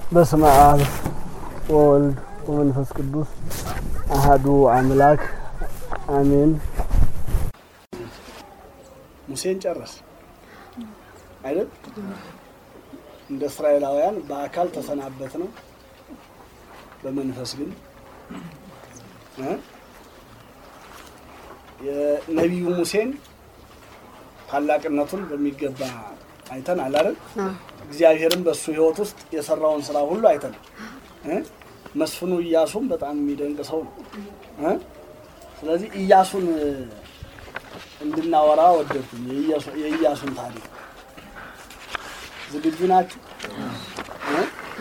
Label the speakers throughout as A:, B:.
A: በስመ አብ ወወልድ ወመንፈስ ቅዱስ አሃዱ አምላክ አሜን።
B: ሙሴን ጨረስ አይደል? እንደ እስራኤላውያን በአካል ተሰናበት ነው፣ በመንፈስ ግን እ የነቢዩ ሙሴን ታላቅነቱን በሚገባ አይተናል አይደል? እግዚአብሔርም በእሱ ሕይወት ውስጥ የሰራውን ስራ ሁሉ አይተናል። እ መስፍኑ ኢያሱም በጣም የሚደንቅ ሰው ነው እ ስለዚህ ኢያሱን እንድናወራ ወደድኩኝ። የኢያሱን ታሪክ ዝግጁ ናችሁ? እ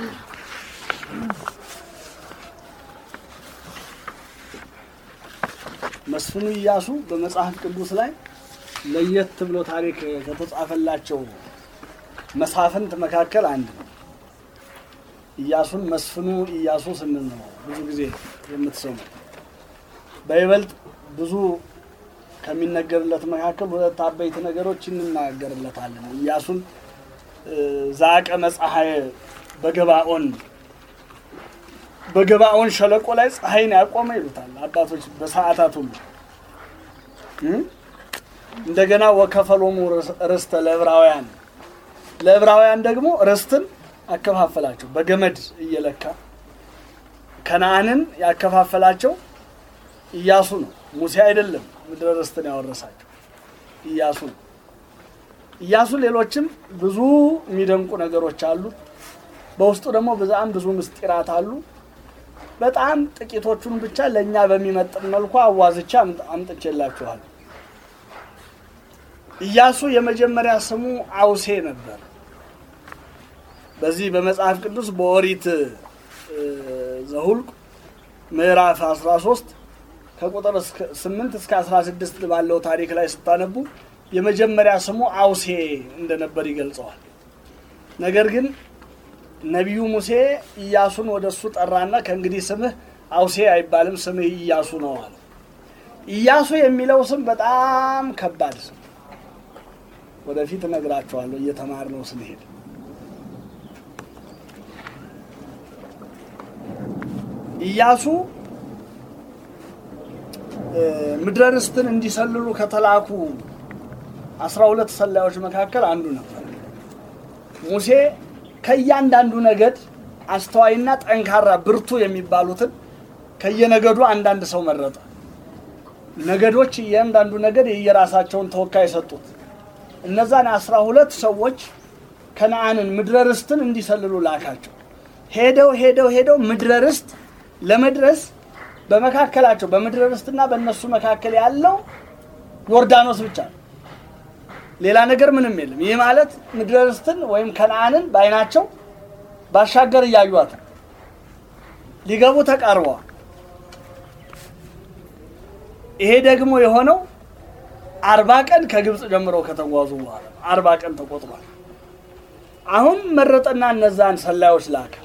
B: መስፍኑ ኢያሱ በመጽሐፍ ቅዱስ ላይ ለየት ብሎ ታሪክ ከተጻፈላቸው መሳፍንት መካከል አንድ ነው። ኢያሱን መስፍኑ ኢያሱ ስንል ነው ብዙ ጊዜ የምትሰሙ። በይበልጥ ብዙ ከሚነገርለት መካከል ሁለት አበይት ነገሮች እንናገርለታለን። ኢያሱን ዛቀ መፀሐይ በገባኦን በገባኦን ሸለቆ ላይ ፀሐይን ያቆመ ይሉታል አባቶች በሰዓታት ሁሉ እንደገና ወከፈሎሙ ርስተ ለዕብራውያን ለዕብራውያን ደግሞ ርስትን አከፋፈላቸው በገመድ እየለካ ከነአንን ያከፋፈላቸው ኢያሱ ነው፣ ሙሴ አይደለም። ምድረ ርስትን ያወረሳቸው ኢያሱ ነው። ኢያሱ ሌሎችም ብዙ የሚደንቁ ነገሮች አሉ። በውስጡ ደግሞ በጣም ብዙ ምስጢራት አሉ። በጣም ጥቂቶቹን ብቻ ለእኛ በሚመጥን መልኩ አዋዝቻ አምጥቼላችኋል። ኢያሱ የመጀመሪያ ስሙ አውሴ ነበር። በዚህ በመጽሐፍ ቅዱስ በኦሪት ዘሁልቅ ምዕራፍ 13 ከቁጥር 8 እስከ 16 ባለው ታሪክ ላይ ስታነቡ የመጀመሪያ ስሙ አውሴ እንደነበር ይገልጸዋል። ነገር ግን ነቢዩ ሙሴ ኢያሱን ወደ እሱ ጠራና ከእንግዲህ ስምህ አውሴ አይባልም፣ ስምህ ኢያሱ ነው አለ። ኢያሱ የሚለው ስም በጣም ከባድ ስም ወደፊት እነግራቸዋለሁ እየተማርነው ስንሄድ። ኢያሱ ምድረ ርስትን እንዲሰልሉ ከተላኩ አስራ ሁለት ሰላዮች መካከል አንዱ ነበር። ሙሴ ከእያንዳንዱ ነገድ አስተዋይና ጠንካራ ብርቱ የሚባሉትን ከየነገዱ አንዳንድ ሰው መረጠ። ነገዶች እያንዳንዱ ነገድ የየራሳቸውን ተወካይ ሰጡት። እነዛን አስራ ሁለት ሰዎች ከነአንን ምድረ ርስትን እንዲሰልሉ ላካቸው። ሄደው ሄደው ሄደው ምድረ ርስት ለመድረስ በመካከላቸው በምድረ ርስትና በእነሱ መካከል ያለው ዮርዳኖስ ብቻ ነው። ሌላ ነገር ምንም የለም። ይህ ማለት ምድረ ርስትን ወይም ከነአንን በዓይናቸው ባሻገር እያዩት ሊገቡ ተቃርበዋል። ይሄ ደግሞ የሆነው አርባ ቀን ከግብፅ ጀምረው ከተጓዙ በኋላ አርባ ቀን ተቆጥሯል። አሁን መረጠና እነዛን ሰላዮች ላከ።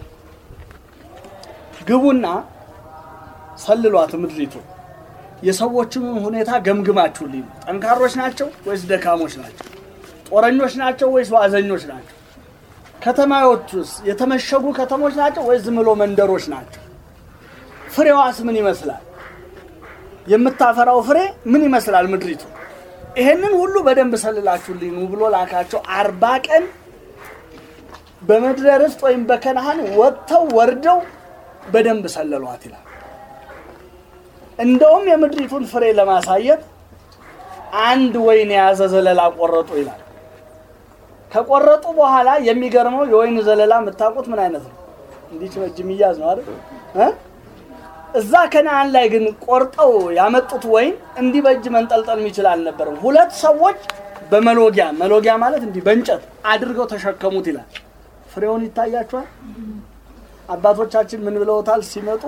B: ግቡና ሰልሏት ምድሪቱ የሰዎችን ሁኔታ ገምግማችሁልኝ፣ ጠንካሮች ናቸው ወይስ ደካሞች ናቸው? ጦረኞች ናቸው ወይስ ዋዘኞች ናቸው? ከተማዎቹስ የተመሸጉ ከተሞች ናቸው ወይስ ዝም ብሎ መንደሮች ናቸው? ፍሬዋስ ምን ይመስላል? የምታፈራው ፍሬ ምን ይመስላል ምድሪቱ? ይሄንን ሁሉ በደንብ ሰልላችሁልኝ ኑ ብሎ ላካቸው። አርባ ቀን በምድረ ርስት ወይም በከነአን ወጥተው ወርደው በደንብ ሰለሏት ይላል። እንደውም የምድሪቱን ፍሬ ለማሳየት አንድ ወይን የያዘ ዘለላ ቆረጡ ይላል። ከቆረጡ በኋላ የሚገርመው የወይን ዘለላ የምታውቁት ምን አይነት ነው? እንዲህ በእጅ የሚያዝ ነው አይደል? እዛ ከነአን ላይ ግን ቆርጠው ያመጡት ወይን እንዲህ በእጅ መንጠልጠል የሚችል አልነበረም። ሁለት ሰዎች በመሎጊያ መሎጊያ ማለት እንዲህ በእንጨት አድርገው ተሸከሙት ይላል። ፍሬውን ይታያችኋል። አባቶቻችን ምን ብለውታል ሲመጡ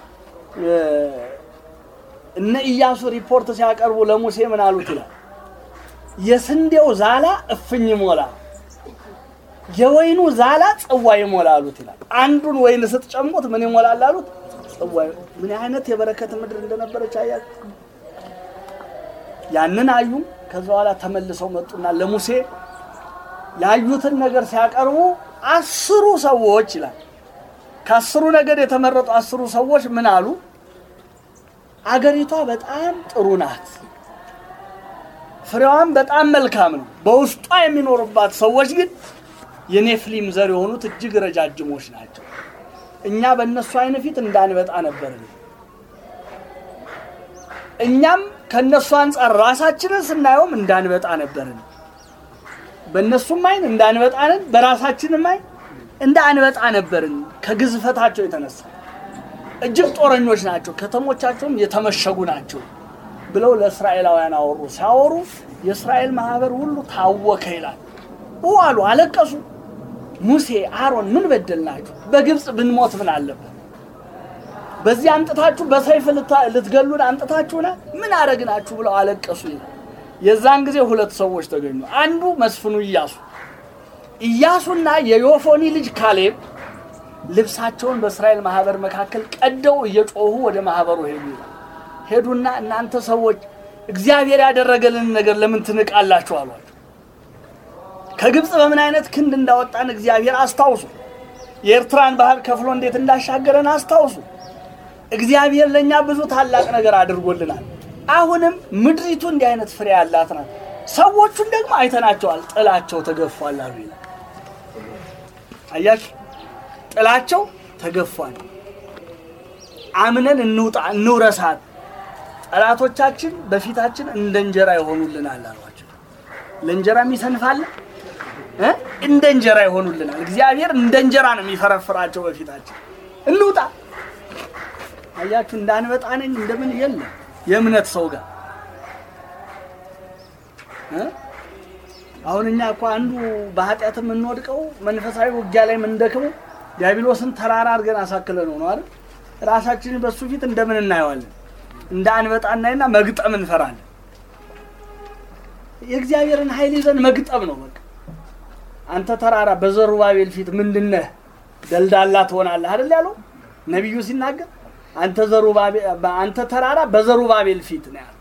B: እነ ኢያሱ ሪፖርት ሲያቀርቡ ለሙሴ ምን አሉት ይላል። የስንዴው ዛላ እፍኝ ይሞላ፣ የወይኑ ዛላ ጽዋ ይሞላ አሉት ይላል። አንዱን ወይን ስትጨምቁት ምን ይሞላል አሉት? ጽዋ። ምን አይነት የበረከት ምድር እንደነበረች አያችሁ። ያንን አዩ። ከዛ በኋላ ተመልሰው መጡና ለሙሴ ያዩትን ነገር ሲያቀርቡ አስሩ ሰዎች ይላል ከአስሩ ነገድ የተመረጡ አስሩ ሰዎች ምን አሉ? አገሪቷ በጣም ጥሩ ናት፣ ፍሬዋም በጣም መልካም ነው። በውስጧ የሚኖሩባት ሰዎች ግን የኔፍሊም ዘር የሆኑት እጅግ ረጃጅሞች ናቸው። እኛ በእነሱ አይን ፊት እንዳንበጣ ነበርን። እኛም ከእነሱ አንጻር ራሳችንን ስናየውም እንዳንበጣ ነበርን። በእነሱም አይን እንዳንበጣንን፣ በራሳችንም አይን እንደ አንበጣ ነበርን። ከግዝፈታቸው የተነሳ እጅግ ጦረኞች ናቸው፣ ከተሞቻቸውም የተመሸጉ ናቸው ብለው ለእስራኤላውያን አወሩ። ሲያወሩ የእስራኤል ማህበር ሁሉ ታወከ ይላል። አሉ፣ አለቀሱ። ሙሴ አሮን ምን በደልናችሁ? በግብፅ ብንሞት ምን አለበት? በዚህ አምጥታችሁ በሰይፍ ልትገሉን አምጥታችሁና ምን አረግናችሁ? ብለው አለቀሱ ይላል። የዛን ጊዜ ሁለት ሰዎች ተገኙ። አንዱ መስፍኑ ኢያሱ ኢያሱና የዮፎኒ ልጅ ካሌብ ልብሳቸውን በእስራኤል ማህበር መካከል ቀደው እየጮሁ ወደ ማህበሩ ሄዱ ይላል። ሄዱና እናንተ ሰዎች እግዚአብሔር ያደረገልን ነገር ለምን ትንቃላችሁ? አሏቸው። ከግብፅ በምን አይነት ክንድ እንዳወጣን እግዚአብሔር አስታውሱ። የኤርትራን ባህር ከፍሎ እንዴት እንዳሻገረን አስታውሱ። እግዚአብሔር ለእኛ ብዙ ታላቅ ነገር አድርጎልናል። አሁንም ምድሪቱ እንዲህ አይነት ፍሬ ያላት ናት። ሰዎቹን ደግሞ አይተናቸዋል፣ ጥላቸው ተገፏል አሉ ይላል። አያችሁ፣ ጥላቸው ተገፏል። አምነን እንውጣ፣ እንውረሳት። ጠላቶቻችን በፊታችን እንደ እንጀራ ይሆኑልናል አሏቸው። ለእንጀራ የሚሰንፋለ እንደ እንጀራ ይሆኑልናል። እግዚአብሔር እንደ እንጀራ ነው የሚፈረፍራቸው በፊታችን። እንውጣ። አያችሁ እንዳንበጣ ነኝ እንደምን የለም የእምነት ሰው ጋር አሁን እኛ እኮ አንዱ በኃጢአት የምንወድቀው መንፈሳዊ ውጊያ ላይ የምንደክመው ዲያብሎስን ተራራ አድርገን አሳክለ ነው ነው አይደል? ራሳችንን በሱ ፊት እንደምን እናየዋለን? እንደ አንበጣ እናይና መግጠም እንፈራለን። የእግዚአብሔርን ኃይል ይዘን መግጠም ነው በቃ። አንተ ተራራ በዘሩባቤል ፊት ምንድነህ? ደልዳላ ትሆናለህ አይደል ያለው ነቢዩ ሲናገር አንተ ዘሩባቤል አንተ ተራራ በዘሩባቤል ፊት ነው ያለው።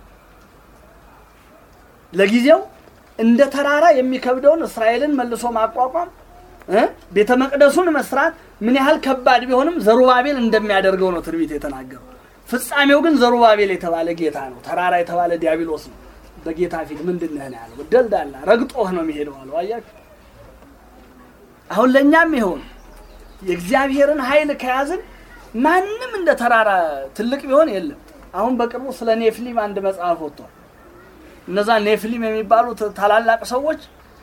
B: ለጊዜው እንደ ተራራ የሚከብደውን እስራኤልን መልሶ ማቋቋም እ ቤተ መቅደሱን መስራት ምን ያህል ከባድ ቢሆንም ዘሩባቤል እንደሚያደርገው ነው ትንቢት የተናገረው። ፍጻሜው ግን ዘሩባቤል የተባለ ጌታ ነው። ተራራ የተባለ ዲያብሎስ ነው። በጌታ ፊት ምንድን ነህ ነው ያለው። ደልዳላ ረግጦህ ነው የሚሄደው አለው። አያችሁ አሁን ለእኛም ይሆን የእግዚአብሔርን ኃይል ከያዝን ማንም እንደ ተራራ ትልቅ ቢሆን የለም። አሁን በቅርቡ ስለ ኔፍሊም አንድ መጽሐፍ ወጥቷል። እነዛ ኔፍሊም የሚባሉት ታላላቅ ሰዎች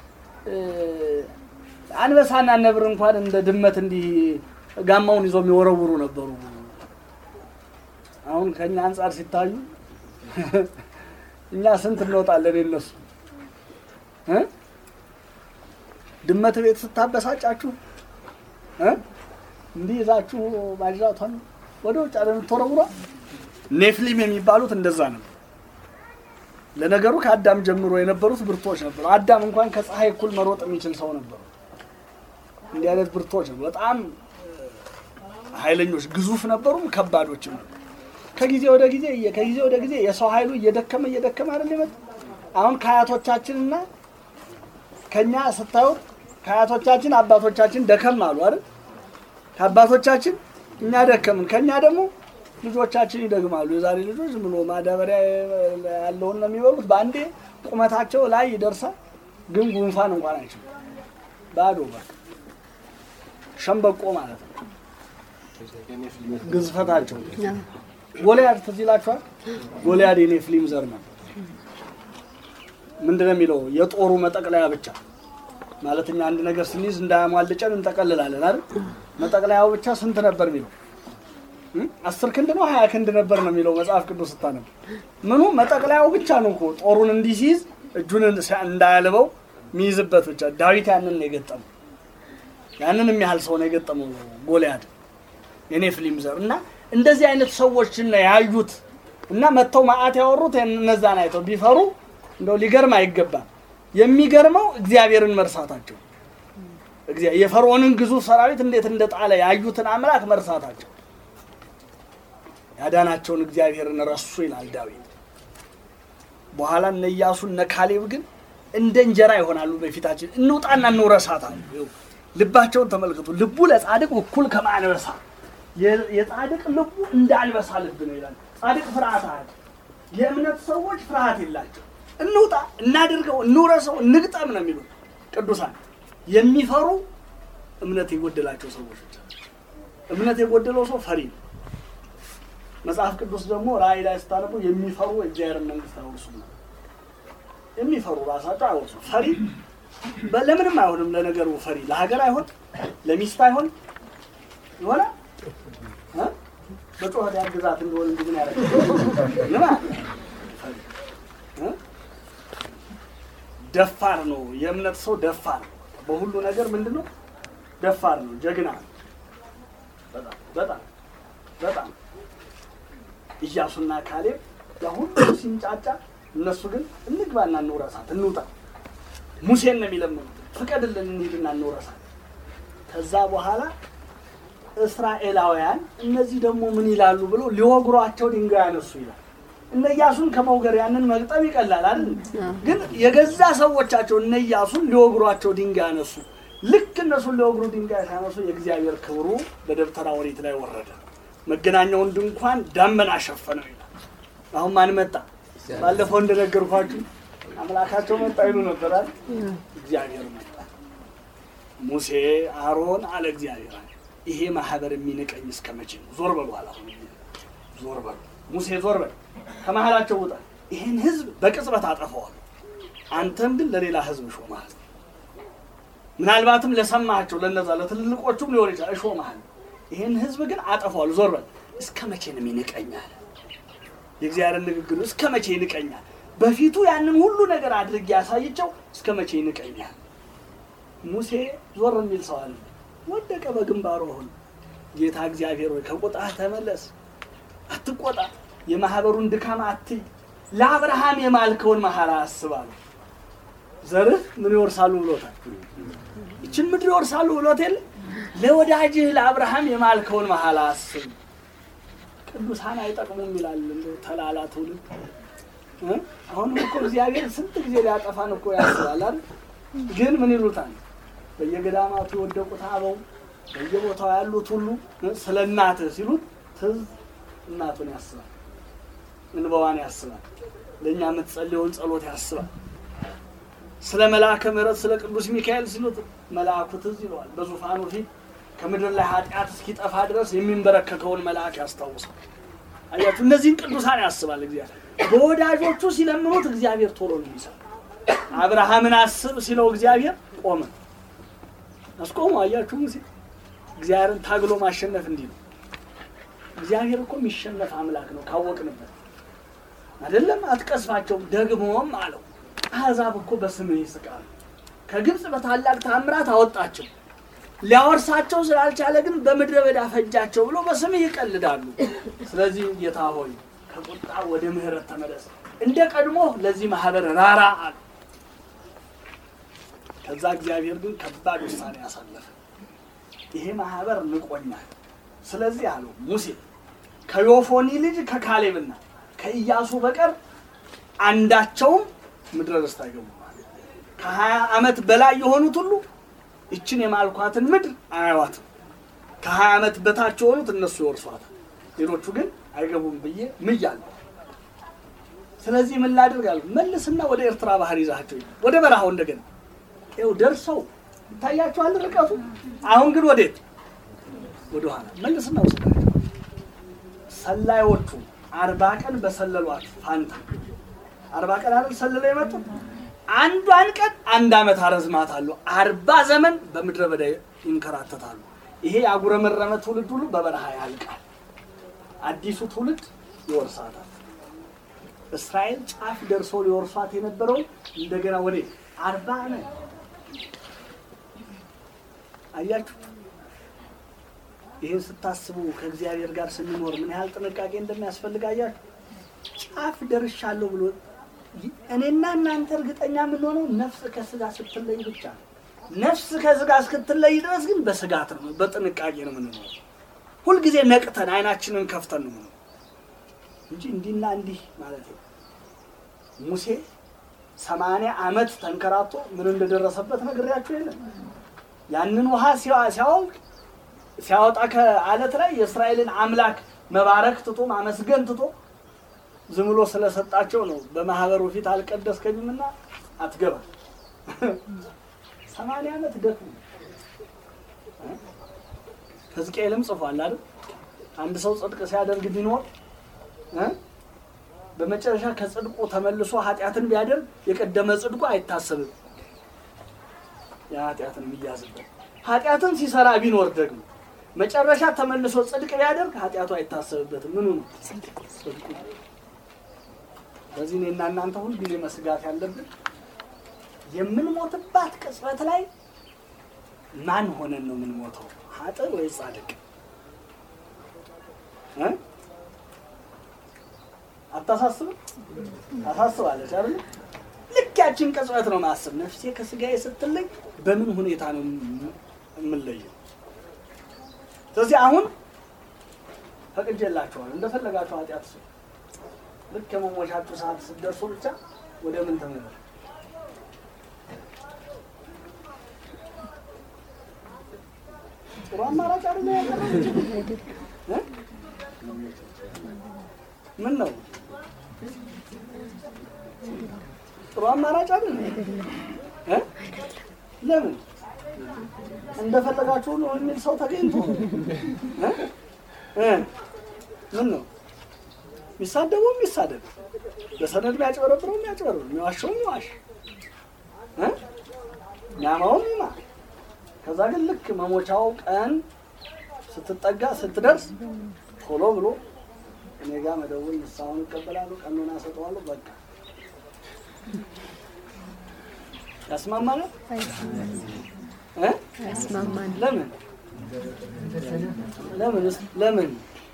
B: አንበሳና ነብር እንኳን እንደ ድመት እንዲህ ጋማውን ይዞ የሚወረውሩ ነበሩ። አሁን ከኛ አንጻር ሲታዩ እኛ ስንት እንወጣለን የነሱ እ ድመት ቤት ስታበሳጫችሁ እ እንዲህ ይዛችሁ ማጅራቷን ወደ ውጭ አለ የምትወረውሯ። ኔፍሊም የሚባሉት እንደዛ ነው። ለነገሩ ከአዳም ጀምሮ የነበሩት ብርቶች ነበሩ። አዳም እንኳን ከፀሐይ እኩል መሮጥ የሚችል ሰው ነበሩ። እንዲህ አይነት ብርቶች ነበሩ። በጣም ኃይለኞች፣ ግዙፍ ነበሩም ከባዶችም ነበሩ። ከጊዜ ወደ ጊዜ ከጊዜ ወደ ጊዜ የሰው ኃይሉ እየደከመ እየደከመ አይደል የመጣ አሁን ከአያቶቻችንና ከኛ ስታዩት ከአያቶቻችን አባቶቻችን ደከም አሉ አይደል ከአባቶቻችን እኛ ደከምን፣ ከኛ ደግሞ ልጆቻችን ይደግማሉ። የዛሬ ልጆች ዝም ብሎ ማዳበሪያ ያለውን ነው የሚበሉት። በአንዴ ቁመታቸው ላይ ይደርሳል፣ ግን ጉንፋን እንኳን አይችሉም። ባዶ በቃ ሸምበቆ ማለት ነው ግዝፈታቸው። ጎልያድ ትዝ ይላችኋል? ጎልያድ የኔፍሊም ዘር ነው። ምንድን ነው የሚለው? የጦሩ መጠቅለያ ብቻ ማለት እኛ አንድ ነገር ስንይዝ እንዳያሟልጨን እንጠቀልላለን አይደል? መጠቅለያው ብቻ ስንት ነበር የሚለው? አስር ክንድ ነው ሀያ ክንድ ነበር ነው የሚለው መጽሐፍ ቅዱስ ስታነብ። ምኑ መጠቅለያው ብቻ ነው እኮ ጦሩን እንዲህ ሲይዝ እጁን እንዳያልበው የሚይዝበት ብቻ። ዳዊት ያንን ነው የገጠመው። ያንን የሚያህል ሰው ነው የገጠመው ጎልያድ የኔፍሊም ዘር እና እንደዚህ አይነት ሰዎችን ነው ያዩት እና መጥተው ማአት ያወሩት እነዛን አይተው ቢፈሩ እንደው ሊገርም አይገባም። የሚገርመው እግዚአብሔርን መርሳታቸው የፈርዖንን ግዙፍ ሰራዊት እንዴት እንደጣለ ያዩትን አምላክ መርሳታቸው ያዳናቸውን እግዚአብሔርን ረሱ ይላል ዳዊት። በኋላ እነ ኢያሱ እነ ካሌብ ግን እንደ እንጀራ ይሆናሉ በፊታችን። እንውጣና እንውረሳት አሉ። ልባቸውን ተመልከቱ። ልቡ ለጻድቅ እኩል ከማንበሳ የ- የጻድቅ ልቡ እንዳልበሳ ልብ ነው ይላል። ጻድቅ ፍርሃት አለ። የእምነት ሰዎች ፍርሃት የላቸው። እንውጣ፣ እናድርገው፣ እንውረሰው፣ እንግጠም ነው የሚሉት ቅዱሳን። የሚፈሩ እምነት የጎደላቸው ሰዎች ብቻ። እምነት የጎደለው ሰው ፈሪ ነው። መጽሐፍ ቅዱስ ደግሞ ራእይ ላይ ስታነቡ የሚፈሩ የእግዚአብሔርን መንግስት አይወርሱም ነው። የሚፈሩ ራሳቸው አይወርሱም። ፈሪ በ- ለምንም አይሆንም። ለነገሩ ፈሪ ለሀገር አይሆን፣ ለሚስት አይሆን የሆነ እ? በጩኸት ያግዛት እንደሆነ እንጂ ምን ያደርግ ምን አለ? ፈሪ እ? ደፋር ነው። የእምነት ሰው ደፋር ነው። በሁሉ ነገር ምንድን ነው? ደፋር ነው። ጀግና ነው። በጣም በጣም በጣም ኢያሱና ካሌብ ያ ሁሉ ሲንጫጫ፣ እነሱ ግን እንግባና እንውረሳት እንውጣ። ሙሴን ነው የሚለምኑት፣ ፍቀድልን እንሂድና እንውረሳት። ከዛ በኋላ እስራኤላውያን እነዚህ ደግሞ ምን ይላሉ ብለው ሊወግሯቸው ድንጋይ ያነሱ ይላል። እነ ኢያሱን ከመውገር ያንን መግጠም ይቀላል አይደል? ግን የገዛ ሰዎቻቸው እነ ኢያሱን ሊወግሯቸው ድንጋይ ያነሱ። ልክ እነሱን ሊወግሩ ድንጋይ ሲያነሱ የእግዚአብሔር ክብሩ በደብተራ ኦሪት ላይ ወረደ። መገናኛውን ድንኳን ዳመና ሸፈነው ይላል። አሁን ማን መጣ? ባለፈው እንደነገርኳችሁ አምላካቸው መጣ ይሉ ነበር አይደል? እግዚአብሔር መጣ። ሙሴ አሮን አለ እግዚአብሔር አለ ይሄ ማህበር የሚንቀኝ እስከ መቼ ነው? ዞር በሉ አለ። አሁን ዞር በሉ ሙሴ ዞር በል ከመሀላቸው ውጣ፣ ይህን ህዝብ በቅጽበት አጠፋዋል። አንተም ግን ለሌላ ህዝብ እሾምሃለሁ። ምናልባትም ለሰማቸው ለነዛ ለትልልቆቹም ሊሆን ይችላል እሾምሃለሁ። ይህን ህዝብ ግን አጠፋዋለሁ። ዞር በል እስከ መቼ ነው ይንቀኛል? የእግዚአብሔር ንግግር እስከ መቼ ይንቀኛል? በፊቱ ያንን ሁሉ ነገር አድርጌ ያሳይቸው እስከ መቼ ይንቀኛል? ሙሴ ዞር የሚል ሰው አለ። ወደቀ በግንባሩ። አሁን ጌታ እግዚአብሔር ሆይ ከቁጣህ ተመለስ፣ አትቆጣ፣ የማህበሩን ድካም አትይ፣ ለአብርሃም የማልከውን መሐላ አስባሉ። ዘርህ ምን ይወርሳሉ ብሎታል። ይችን ምድር ይወርሳሉ ብሎት የለ ለወዳጅህ ለአብርሃም የማልከውን መሐላ አስብ። ቅዱሳን አይጠቅሙም ይላል እንደው ተላላ ትውልድ እ? አሁንም እኮ እግዚአብሔር ስንት ጊዜ ሊያጠፋን እኮ ያስባል አይደል? ግን ምን ይሉታል በየገዳማቱ የወደቁት አበው በየቦታው ያሉት ሁሉ ስለ እናትህ ሲሉት ትዝ እናቱን ያስባል፣ እንባዋን ያስባል፣ ለእኛ የምትጸልየውን ጸሎት ያስባል። ስለ መልአከ ምሕረት ስለ ቅዱስ ሚካኤል ሲሉት መልአኩ ትዝ ይለዋል። በዙፋኑ ፊት ከምድር ላይ ኃጢአት እስኪጠፋ ድረስ የሚንበረከከውን መልአክ ያስታውሳል። አያችሁ፣ እነዚህን ቅዱሳን ያስባል እግዚአብሔር። በወዳጆቹ ሲለምኑት እግዚአብሔር ቶሎ ነው የሚሰራው። አብርሃምን አስብ ሲለው እግዚአብሔር ቆመ። አስቆሙ። አያችሁ ሙሴ እግዚአብሔርን ታግሎ ማሸነፍ እንዲህ ነው። እግዚአብሔር እኮ የሚሸነፍ አምላክ ነው ካወቅንበት አይደለም። አትቀስፋቸውም። ደግሞም አለው አሕዛብ እኮ በስምህ ይስቃሉ። ከግብፅ በታላቅ ታምራት አወጣቸው። ሊያወርሳቸው ስላልቻለ ግን በምድረ በዳ ፈጃቸው ብሎ በስምህ ይቀልዳሉ። ስለዚህ ጌታ ሆይ ከቁጣ ወደ ምሕረት ተመለስ፣ እንደ ቀድሞ ለዚህ ማህበር ራራ አለ። ከዛ እግዚአብሔር ግን ከባድ ውሳኔ ያሳለፈ። ይሄ ማህበር ንቆኛል። ስለዚህ አለው ሙሴ ከዮፎኒ ልጅ ከካሌብና ከኢያሱ በቀር አንዳቸውም ምድረ ርስት አይገቡም። ከሀያ ዓመት በላይ የሆኑት ሁሉ ይችን የማልኳትን ምድር አያዋትም። ከሀያ ዓመት በታች የሆኑት እነሱ ይወርሷታል፣ ሌሎቹ ግን አይገቡም ብዬ ምያለሁ። ስለዚህ ምን ላድርግ አለው፣ መልስና ወደ ኤርትራ ባህር ይዛቸው ሂድ፣ ወደ በረሃው እንደገና ይኸው ደርሰው ይታያቸዋል ርቀቱ። አሁን ግን ወዴት? ወደ ኋላ መልስና ወስዳቸው። ሰላዮቹ አርባ ቀን በሰለሏት ፋንታ አርባ ቀን አይደል ሰልለው የመጡት አንዷን ቀን አንድ ዓመት አረዝማታለሁ። አርባ ዘመን በምድረ በዳ ይንከራተታሉ። ይሄ ያጉረመረመ ትውልድ ሁሉ በበረሃ ያልቃል። አዲሱ ትውልድ ይወርሳታል። እስራኤል ጫፍ ደርሶ ሊወርሷት የነበረውን እንደገና ወደ አርባ ዓመት አያችሁ። ይህን ስታስቡ ከእግዚአብሔር ጋር ስንኖር ምን ያህል ጥንቃቄ እንደሚያስፈልግ አያችሁ። ጫፍ ደርሻለሁ ብሎ እኔና እናንተ እርግጠኛ የምንሆነው ነፍስ ከስጋ ስትለይ ብቻ ነው። ነፍስ ከስጋ እስክትለይ ድረስ ግን በስጋት ነው፣ በጥንቃቄ ነው የምንኖረው። ሁልጊዜ ነቅተን አይናችንን ከፍተን ነው የምንኖረው እንጂ እንዲህና እንዲህ ማለት ነው። ሙሴ ሰማንያ ዓመት ተንከራቶ ምን እንደደረሰበት ነግሬያችሁ የለም። ያንን ውሃ ሲያወልቅ ሲያወጣ ከአለት ላይ የእስራኤልን አምላክ መባረክ ትቶ ማመስገን ትቶ ዝም ብሎ ስለሰጣቸው ነው። በማህበሩ ፊት አልቀደስከኝምና አትገባ። ሰማንያ ዓመት ደክሞ ሕዝቅኤልም ጽፏል አይደል? አንድ ሰው ጽድቅ ሲያደርግ ቢኖር እ በመጨረሻ ከጽድቁ ተመልሶ ኃጢአትን ቢያደርግ የቀደመ ጽድቁ አይታሰብም። የኃጢአትን የሚያዝበት ኃጢአትን ሲሰራ ቢኖር ደግሞ መጨረሻ ተመልሶ ጽድቅ ቢያደርግ ኃጢአቱ አይታሰብበትም። ምኑ ነው? ጽድቁ። በዚህ እኔና እናንተ ሁልጊዜ መስጋት ያለብን የምንሞትባት ቅጽበት ላይ ማን ሆነን ነው የምንሞተው? ኃጥእ ወይ ጻድቅ? እ? አታሳስብም? ታሳስባለች አይደል? ልክ ያችን ቅጽበት ነው ማሰብ። ነፍሴ ከስጋዬ ስትለይ በምን ሁኔታ ነው የምንለየው? ስለዚህ አሁን ፈቅጄላችኋል፣ እንደፈለጋችሁ ኃጢአት ስሩ። ልክ የመሞቻችሁ ሰዓት ስትደርሱ ብቻ ወደ ምን ተመለሱ። ጥሩ አማራጭ አይደለ ያቀረበችው? እ? ምን ነው ጥሩ አማራጭ አይደለ እ? ለምን እንደፈለጋችሁ ነው የሚል ሰው ተገኝቶ እ? እ? ምን ነው የሚሳደበው የሚሳደብ በሰነድ የሚያጭበረብረው የሚያጭበረብር የሚዋሸው የሚዋሽ እ? የሚያማው የሚማ ከዛ ግን ልክ መሞቻው ቀን ስትጠጋ ስትደርስ ቶሎ ብሎ እኔ ጋር መደወል ንስሐውን ይቀበላሉ፣ ቀኑን አሰጠዋለሁ። በቃ ያስማማናል እ?
C: ያስማማን።
B: ለምን ለምን ለምን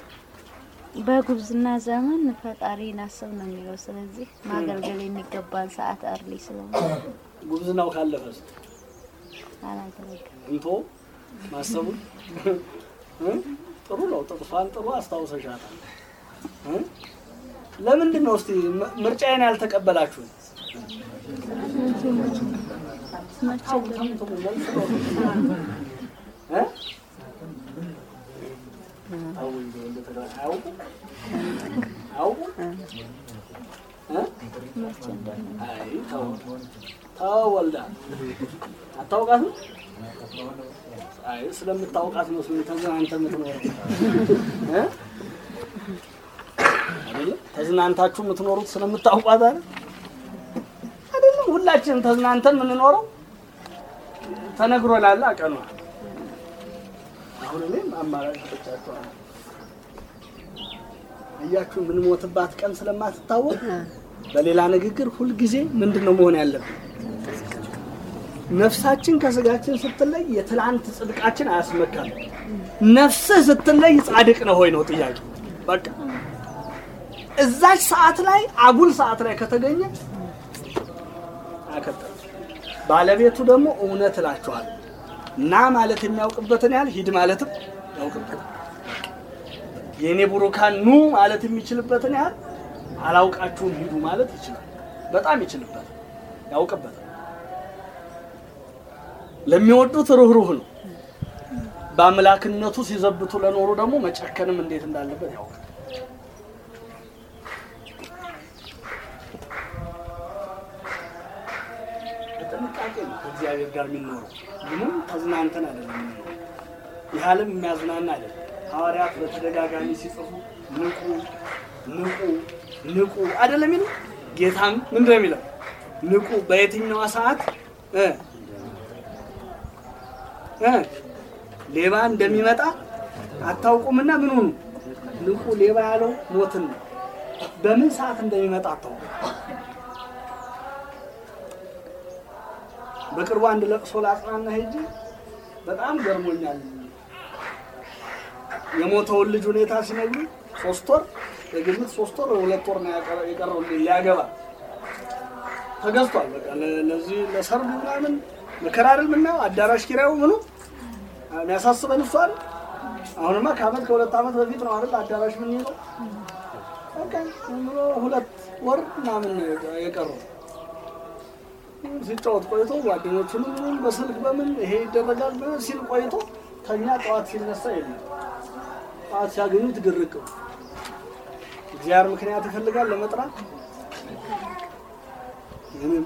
C: በጉብዝና ዘመን ፈጣሪን አስብ ነው የሚለው። ስለዚህ ማገልገል የሚገባን ሰዓት አርሊ ስለሆነ
B: ጉብዝናው ካለፈስ
C: አላገለግል
B: እንቶ ማሰቡን እ? ጥሩ ነው። ጥቅሷን ጥሩ አስታውሰሻታል። እ? ለምንድን ነው እስቲ ም- ምርጫዬን ያልተቀበላችሁ? እ? ተው እንደው እንደተጋ- አያውቁም? አያውቁም? እ? አይ ተው ተው ወልዳ አታውቃትም? አይ ስለምታውቃት መስሎኝ ተዝናንተ የምትኖረው እ? አይደለም ተዝናንታችሁ የምትኖሩት ስለምታውቋት አይደል? አይደለም ሁላችንም ተዝናንተን የምንኖረው ተነግሮ ላለ አቀኗ አሁን እኔም አማራጭ ሰጥቻችኋለሁ። እያችሁ የምንሞትባት ቀን ስለማትታወቅ በሌላ ንግግር ሁልጊዜ ምንድን ነው መሆን ያለብን? ነፍሳችን ከስጋችን ስትለይ የትላንት ጽድቃችን አያስመካም። ነፍስህ ስትለይ ጻድቅ ነው ሆይ ነው ጥያቄ። በቃ እዛች ሰዓት ላይ አጉል ሰዓት ላይ ከተገኘ አከተለ። ባለቤቱ ደግሞ እውነት እላችኋል ና ማለት የሚያውቅበትን ያህል ሂድ ማለትም ያውቅበታል። የእኔ ቡሩካን ኑ ማለት የሚችልበትን ያህል አላውቃችሁም ሂዱ ማለት ይችላል። በጣም ይችልበታል፣ ያውቅበታል። ለሚወዱት ሩህሩህ ነው። በአምላክነቱ ሲዘብቱ ለኖሩ ደግሞ መጨከንም እንዴት እንዳለበት ያውቃል። በጥንቃቄ ነው ከእግዚአብሔር ጋር የሚኖረው። ምንም ተዝናንተን አይደለም የሚኖረው። ይህ ዓለም የሚያዝናና አይደለም። ሐዋርያት በተደጋጋሚ ሲጽፉ ንቁ ንቁ ንቁ አይደለም የሚለው። ጌታም ምንድን ነው የሚለው? ንቁ በየትኛዋ ሰዓት እ እ ሌባ እንደሚመጣ አታውቁምና ምን ሁኑ ንቁ። ሌባ ያለው ሞትን ነው። በምን ሰዓት እንደሚመጣ አታውቁም። በቅርቡ አንድ ለቅሶ ላጽናና ሄጄ በጣም ገርሞኛል። የሞተውን ልጅ ሁኔታ ሲነግሩ ሶስት ወር የግምት ሶስት ወር ሁለት ወር ነው ያቀረ- የቀረው ሊያገባ ተገዝቷል። በቃ ለ- ለዚህ ለሰርግ ምናምን መከራ አይደል የምናየው አዳራሽ ኪራዩ ምኑ የሚያሳስበን እሱ አይደል። አሁንማ ከአመት ከሁለት አመት በፊት ነው አይደል አዳራሽ ምን ይለው በቃ ዝም ብሎ ሁለት ወር ምናምን ነው የቀረው ሲጫወት ቆይቶ ጓደኞቹንም ምንም በስልክ በምን ይሄ ይደረጋል ብሎ ሲል ቆይቶ ተኛ፣ ጠዋት ሲነሳ የለም። ጠዋት ሲያገኙት ግርቅ ነው። እግዚአብሔር ምክንያት ይፈልጋል ለመጥራት ምንም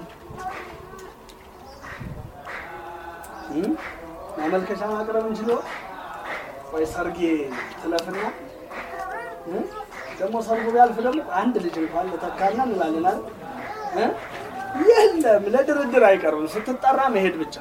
B: እም? ማመልከቻ ማቅረብ እንችለው ወይ ሰርጌ ትለፍና እም? ደግሞ ሰርጉ ቢያልፍ ደግሞ አንድ ልጅ እንኳን ለተካና እንላለን አይደል እ? የለም ለድርድር አይቀርብም። ስትጠራ መሄድ ብቻ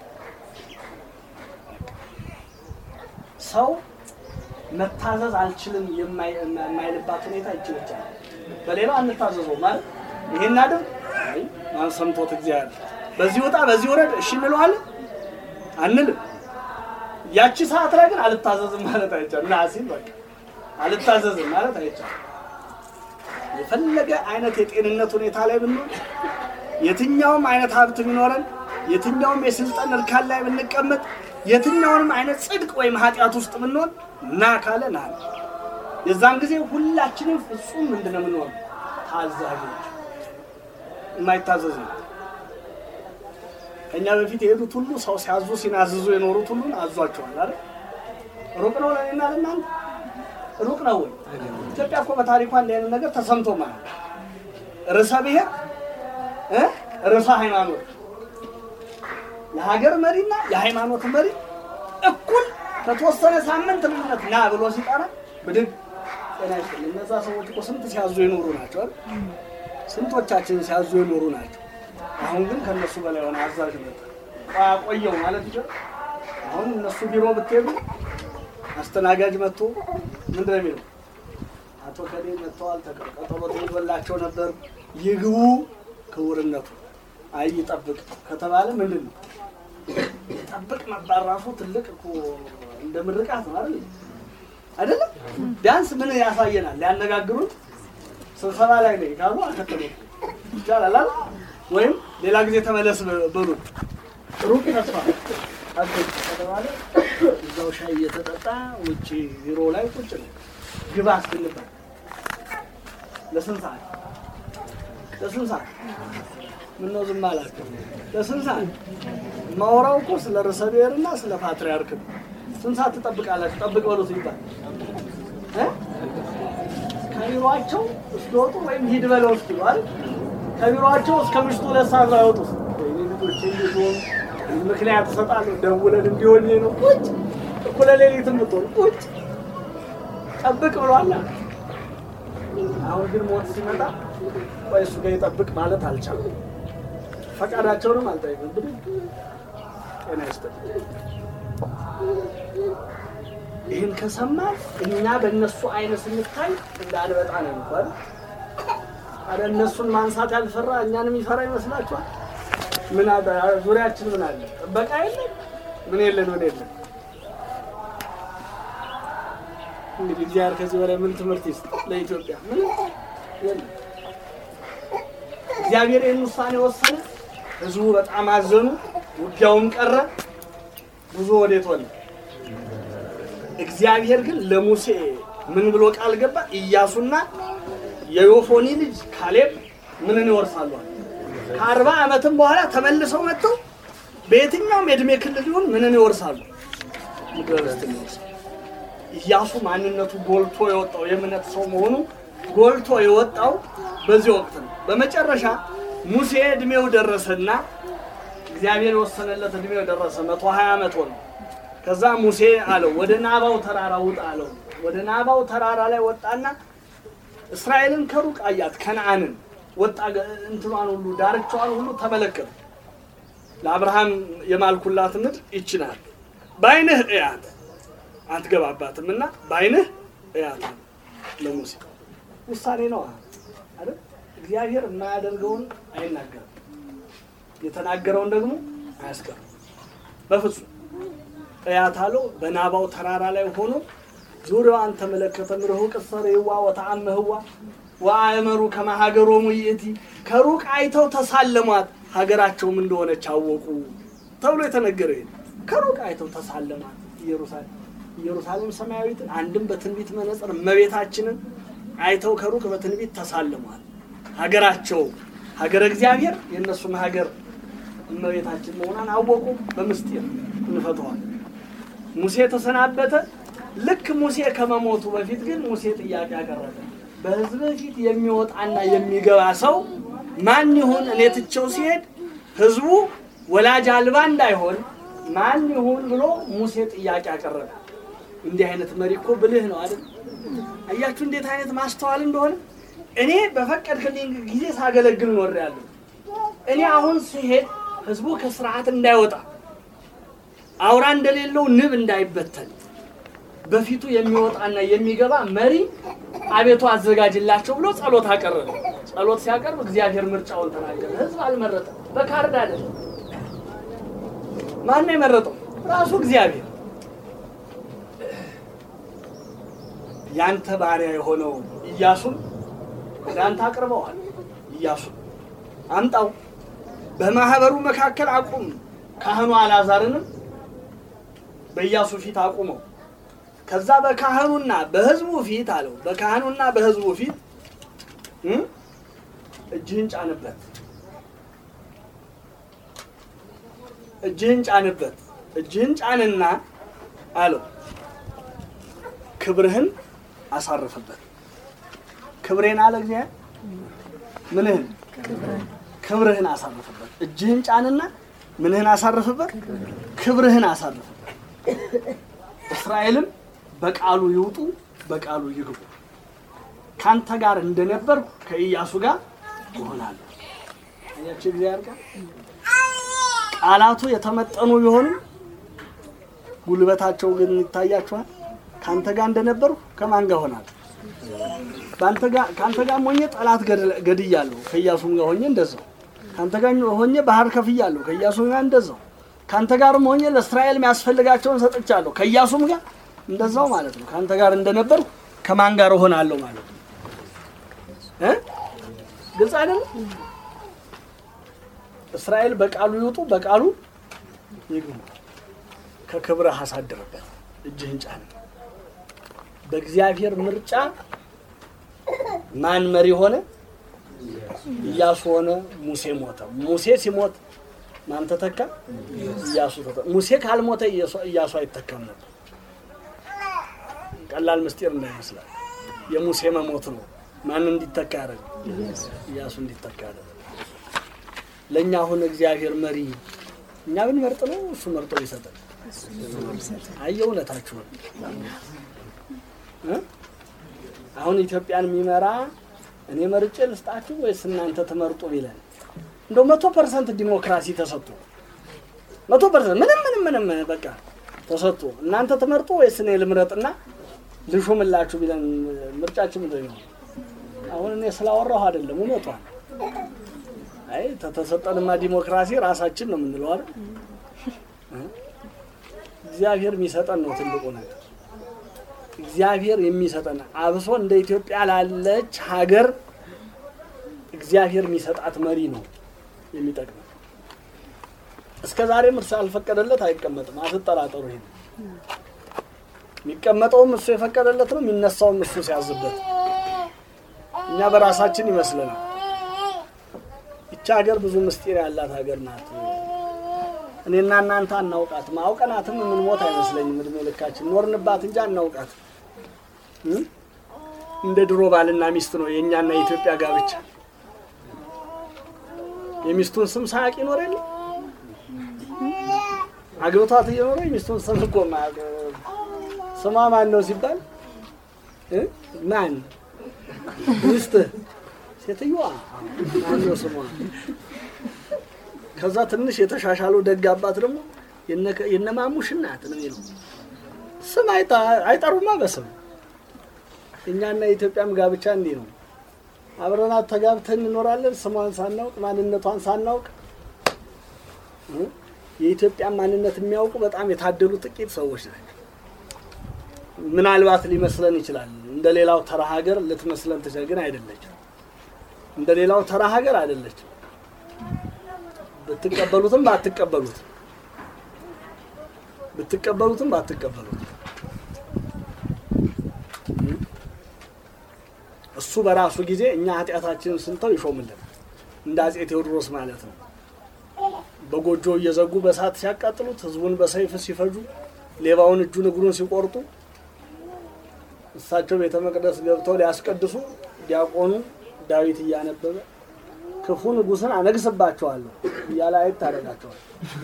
B: ሰው መታዘዝ አልችልም የማይ- የማይልባት ሁኔታ ይችላል። በሌላው አንታዘዘው ማለት ይሄን አድርግ አይ ማን ሰምቶት እግዚአብሔር በዚህ ወጣ በዚህ ወረድ እሺ እንለዋለን አንልም። ያቺ ሰዓት ላይ ግን አልታዘዝም ማለት አይቻልም። ና ሲል በቃ አልታዘዝም ማለት አይቻልም። የፈለገ አይነት የጤንነት ሁኔታ ላይ ብንሆን የትኛውም አይነት ሀብት ቢኖረን የትኛውም የስልጣን እርካን ላይ ብንቀመጥ የትኛውንም አይነት ጽድቅ ወይም ኃጢአት ውስጥ ብንሆን ና ካለ ና ነው። የዛን ጊዜ ሁላችንም ፍጹም ምንድን ነው የምንሆን ታዛዦች። የማይታዘዝ ነው። ከእኛ በፊት የሄዱት ሁሉ ሰው ሲያዙ ሲናዝዙ የኖሩት ሁሉን አዟቸዋል አይደል? ሩቅ ነው ለእኔና ለእናንተ ሩቅ ነው ወይ? ኢትዮጵያ እኮ በታሪኳ እንዲህ አይነት ነገር ተሰምቶ ማለት ርዕሰ ብሔር እ ርዕሰ ሃይማኖት የሀገር መሪና የሃይማኖት መሪ እኩል ከተወሰነ ሳምንት ልዩነት ና ብሎ ሲጠራ ብድግ ጤና ይስጥልኝ። እነዛ ሰዎች እኮ ስንት ሲያዙ የኖሩ ናቸው አይደል? ስንቶቻችን ሲያዙ የኖሩ ናቸው። አሁን ግን ከነሱ በላይ የሆነ አዛዥ መጣ። ቆየው ማለት ይችላል። አሁን እነሱ ቢሮ ብትሄዱ አስተናጋጅ መጥቶ ምንድን ነው የሚለው? አቶ ከሌ መጥተዋል፣ ተቀ- ቀጠሮ ተይዞላቸው ነበር፣ ይግቡ ክቡርነቱ። አይ ይጠብቅ ከተባለ ምንድን ነው ይጠብቅ መባል ራሱ ትልቅ እኮ እንደ ምርቃት ነው አይደል? አይደለም ቢያንስ ምን ያሳየናል? ሊያነጋግሩን ስብሰባ ላይ ነው ካሉ አከተሉ ይቻላል አይደል? ወይም ሌላ ጊዜ ተመለስ በሉ ሩቅ ተስፋ አገኝ ከተባለ እዛው ሻይ እየተጠጣ ውጭ ቢሮ ላይ ቁጭ ነው። ግባ እስክንባል ለስንት ሰዓት ለስንት ሰዓት ምነው ዝም አላችሁ? ለስንት ሰዓት ማወራው እኮ ስለ ርዕሰ ብሔርና ስለ ፓትርያርክ ነው። ስንት ሰዓት ትጠብቃላችሁ? ጠብቅ በሉት ይባል እ? ከቢሮአቸው እስኪወጡ ወይም ሂድ በለው እስኪሉ አይደል? ከቢሮአቸው እስከ ምሽቱ ሁለት ሰዓት ላይ አይወጡ። ወይኔ ልጆቼ እንዴት ሆኑ? ምክንያት እሰጣለሁ። ደውለን እንዲሆን ነው ቁጭ እኩለ ሌሊት የምትሆኑ ቁጭ ጠብቅ ብሏል። አሁን ግን ሞት ሲመጣ ቆይ እሱ ጋር ይጠብቅ ማለት አልቻለም። ፈቃዳቸውንም አልጠይቅም። እንግዲህ ጤና ይስጥልኝ። ይህን ከሰማ እኛ በእነሱ አይነት ስንታይ እንዳንበጣ ነው እንኳን አረ እነሱን ማንሳት ያልፈራ እኛን የሚፈራ ይመስላችኋል? ምን አለ ዙሪያችን ምን አለ? ጥበቃ የለን ምን የለን ምን የለን። እንግዲህ እግዚአብሔር ከዚህ በላይ ምን ትምህርት ይስጥ ለኢትዮጵያ? ምንም የለም። እግዚአብሔር ይህን ውሳኔ ወሰነ። ህዝቡ በጣም አዘኑ። ውጊያውም ቀረ። ብዙ ወዴት ሆነ? እግዚአብሔር ግን ለሙሴ ምን ብሎ ቃል ገባ? ኢያሱና የዮፎኒ ልጅ ካሌብ ምንን ይወርሳሉ? አለ። ከአርባ ዓመትም በኋላ ተመልሰው መጥተው በየትኛውም የእድሜ ክልል ይሁን ምንን ይወርሳሉ? ምድረ ርስትን ይወርሳሉ። ኢያሱ ማንነቱ ጎልቶ የወጣው የእምነት ሰው መሆኑ ጎልቶ የወጣው በዚህ ወቅት ነው። በመጨረሻ ሙሴ እድሜው ደረሰና እግዚአብሔር የወሰነለት እድሜው ደረሰ። መቶ ሀያ ዓመት ሆነው። ከዛ ሙሴ አለው ወደ ናባው ተራራ ውጣ አለው። ወደ ናባው ተራራ ላይ ወጣና እስራኤልን ከሩቅ አያት፣ ከነአንን ወጣ። ገ- እንትኗን ሁሉ ዳርቻዋን ሁሉ ተመለከተ። ለአብርሃም የማልኩላት ምድር ይችናል፣ በዓይንህ እያት አትገባባትም እና በዓይንህ እያት አለ ለሙሴ። ውሳኔ ነው አይደል? እግዚአብሔር የማያደርገውን አይናገርም፣ የተናገረውን ደግሞ አያስቀርም በፍጹም። እያት አለው በናባው ተራራ ላይ ሆኖ ዙሪያዋን ተመለከተ። ምርሁቅ ሰሬዋ ወተአመህዋ ወአእመሩ ከማሀገሮሙ ይእቲ ከሩቅ አይተው ተሳለሟት ሀገራቸውም እንደሆነች አወቁ ተብሎ የተነገረ ይሄ ነው። ከሩቅ አይተው ተሳለሟት ኢየሩሳሌም ኢየሩሳሌም ሰማያዊትን አንድም በትንቢት መነጽር እመቤታችንን አይተው ከሩቅ በትንቢት ተሳለሟት። ሀገራቸው ሀገረ እግዚአብሔር የእነሱም ሀገር እመቤታችን መሆኗን አወቁ። በምስጢር እንፈተዋል። ሙሴ ተሰናበተ። ልክ ሙሴ ከመሞቱ በፊት ግን ሙሴ ጥያቄ አቀረበ። በሕዝብ ፊት የሚወጣና የሚገባ ሰው ማን ይሁን? እኔ ትቼው ሲሄድ ሕዝቡ ወላጅ አልባ እንዳይሆን ማን ይሁን ብሎ ሙሴ ጥያቄ አቀረበ። እንዲህ አይነት መሪ እኮ ብልህ ነው አይደል? አያችሁ እንዴት አይነት ማስተዋል እንደሆነ። እኔ በፈቀድክልኝ ጊዜ ሳገለግል ኖሬያለሁ። እኔ አሁን ሲሄድ ህዝቡ ከስርዓት እንዳይወጣ አውራ እንደሌለው ንብ እንዳይበተን በፊቱ የሚወጣና የሚገባ መሪ አቤቱ አዘጋጅላቸው ብሎ ጸሎት አቀረበ። ጸሎት ሲያቀርብ እግዚአብሔር ምርጫውን ተናገረ። ህዝብ አልመረጠም። በካርድ አይደለም። ማን ነው የመረጠው? ራሱ እግዚአብሔር። ያንተ ባሪያ የሆነው ኢያሱን ወደ አንተ አቅርበዋል። ኢያሱን አምጣው፣ በማህበሩ መካከል አቁም። ካህኑ አልዓዛርንም በኢያሱ ፊት አቁመው። ከዛ በካህኑና በህዝቡ ፊት አለው፣ በካህኑና በህዝቡ ፊት እ እጅህን ጫንበት፣ እጅህን ጫንበት፣ እጅህን ጫንና አለው ክብርህን አሳርፍበት። ክብሬን አለ እግዚአብሔር ምንህን ክብርህን አሳርፍበት። እጅህን ጫንና ምንህን አሳርፍበት፣ ክብርህን አሳርፍበት። እስራኤልም በቃሉ ይውጡ፣ በቃሉ ይግቡ። ካንተ ጋር እንደነበርኩ ከኢያሱ ጋር እሆናለሁ። አያችሁ እግዚአብሔር ጋር ቃላቱ የተመጠኑ ቢሆንም ጉልበታቸው ግን ይታያችኋል። ካንተ ጋር እንደነበርኩ ከማን ጋር ሆናለሁ? በአንተ ጋር ካንተ ጋር ሆኜ ጠላት ገድለ- ገድያለሁ። ከኢያሱም ጋር ሆኜ እንደዛው። ካንተ ጋር ሆኜ ባህር ከፍያለሁ። ከኢያሱም ጋር እንደዛው። ካንተ ጋርም ሆኜ ለእስራኤል የሚያስፈልጋቸውን ሰጥቻለሁ። ከኢያሱም ጋር እንደዛው ማለት ነው። ካንተ ጋር እንደነበርኩ ከማን ጋር እሆናለሁ ማለት ነው። እ ግልጽ አይደለም? እስራኤል በቃሉ ይውጡ፣ በቃሉ ይግቡ። ከክብርህ አሳድርበት፣ እጅህን ጫን። በእግዚአብሔር ምርጫ ማን መሪ ሆነ? ኢያሱ ሆነ። ሙሴ ሞተ። ሙሴ ሲሞት ማን ተተካ? ኢያሱ ተተካ። ሙሴ ካልሞተ ኢያሱ- ኢያሱ አይተካም ነበር። ቀላል ምስጢር እንዳይመስላል። የሙሴ መሞት ነው ማን እንዲተካ ያደረገ? ኢያሱ እንዲተካ ያደረገ። ለእኛ አሁን እግዚአብሔር መሪ እኛ ብንመርጥ ነው እሱ መርጦ ሊሰጠን? አየ እውነታችሁን እ? አሁን ኢትዮጵያን የሚመራ እኔ መርጬ ልስጣችሁ ወይስ እናንተ ትመርጡ ቢለን እንደው መቶ ፐርሰንት ዲሞክራሲ ተሰጥቶ መቶ ፐርሰንት ምንም ምንም ምንም በቃ ተሰጥቶ እናንተ ትመርጡ ወይስ እኔ ልምረጥና ልሹምላችሁ ቢለን ምርጫችን ምንድን ነው? አሁን እኔ ስላወራሁ አይደለም እውነቷን። አይ ተተሰጠንማ ዲሞክራሲ ራሳችን ነው የምንለው አይደል? እ? እግዚአብሔር የሚሰጠን ነው ትልቁ ነገር። እግዚአብሔር የሚሰጠን አብሶ እንደ ኢትዮጵያ ላለች ሀገር እግዚአብሔር የሚሰጣት መሪ ነው የሚጠቅመው። እስከ ዛሬም እርሱ ያልፈቀደለት አይቀመጥም፣ አትጠራጠሩ። ይሄን የሚቀመጠውም እሱ የፈቀደለት ነው፣ የሚነሳውም እሱ ሲያዝበት። እኛ በራሳችን ይመስለናል። ይቺ ሀገር ብዙ ምስጢር ያላት ሀገር ናት። እኔና እናንተ አናውቃትም። አውቀናትም የምንሞት አይመስለኝም። እድሜ ልካችን ኖርንባት እንጂ አናውቃትም። እ? እንደ ድሮ ባልና ሚስት ነው የእኛና የኢትዮጵያ ጋብቻ። የሚስቱን ስም ሳያውቅ ይኖር የለ አግብቷት እየኖረ የሚስቱን ስም እኮ ማያውቅ ስሟ ማን ነው ሲባል እ? ማን ሚስት ሴትዮዋ ማን ነው ስሟ? ከዛ ትንሽ የተሻሻለው ደግ አባት ደግሞ የነ- የነማሙሽ እናት ነው የሚለው ስም አይጣ- አይጠሩማ በስም እኛና የኢትዮጵያም ጋብቻ እንዲህ ነው። አብረናት ተጋብተን እንኖራለን ስሟን ሳናውቅ ማንነቷን ሳናውቅ እ? የኢትዮጵያን ማንነት የሚያውቁ በጣም የታደሉ ጥቂት ሰዎች ናቸው። ምናልባት ሊመስለን ይችላል። እንደ ሌላው ተራ ሀገር ልትመስለን ትችል፣ ግን አይደለችም። እንደ ሌላው ተራ ሀገር አይደለችም። ብትቀበሉትም ባትቀበሉትም ብትቀበሉትም ባትቀበሉትም እሱ በራሱ ጊዜ እኛ ኃጢአታችንን ስንተው ይሾምልን እንደ አጼ ቴዎድሮስ ማለት ነው። በጎጆ እየዘጉ በእሳት ሲያቃጥሉት፣ ህዝቡን በሰይፍ ሲፈጁ ሌባውን እጁን እግሩን ሲቆርጡ እሳቸው ቤተ መቅደስ ገብተው ሊያስቀድሱ ዲያቆኑ ዳዊት እያነበበ ክፉ ንጉሥን አነግስባቸዋለሁ እያለ አየት ታደርጋቸዋል።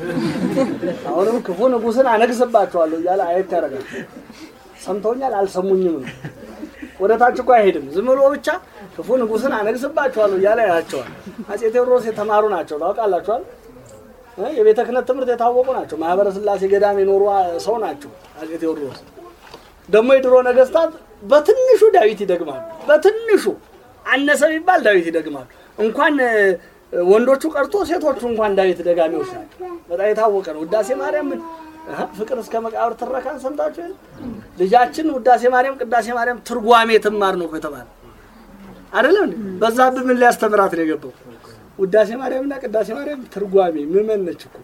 B: አሁንም ክፉ ንጉሥን አነግስባቸዋለሁ እያለ አየት ያደርጋቸዋል። ሰምተውኛል አልሰሙኝም ነው። ወደ ታች እኮ አይሄድም። ዝም ብሎ ብቻ ክፉ ንጉሥን አነግስባቸዋለሁ እያለ ያያቸዋል። አፄ ቴዎድሮስ የተማሩ ናቸው ታውቃላችኋል። እ የቤተ ክህነት ትምህርት የታወቁ ናቸው። ማህበረ ሥላሴ ገዳም የኖሩ ሰው ናቸው አፄ ቴዎድሮስ። ደግሞ የድሮ ነገስታት በትንሹ ዳዊት ይደግማሉ። በትንሹ አነሰ ቢባል ዳዊት ይደግማሉ። እንኳን እ፣ ወንዶቹ ቀርቶ ሴቶቹ እንኳን ዳዊት ደጋሚዎች ናቸው። በጣም የታወቀ ነው። ውዳሴ ማርያም እ፣ ፍቅር እስከ መቃብር ትረካን ሰምታችሁ የለ? ልጃችን ውዳሴ ማርያም ቅዳሴ ማርያም ትርጓሜ ትማር ነው እኮ የተባለ አይደለም እንዴ? በዛብህ ምን ሊያስተምራት ነው የገባው? ውዳሴ ማርያምና ቅዳሴ ማርያም ትርጓሜ ምመን ነች እኮ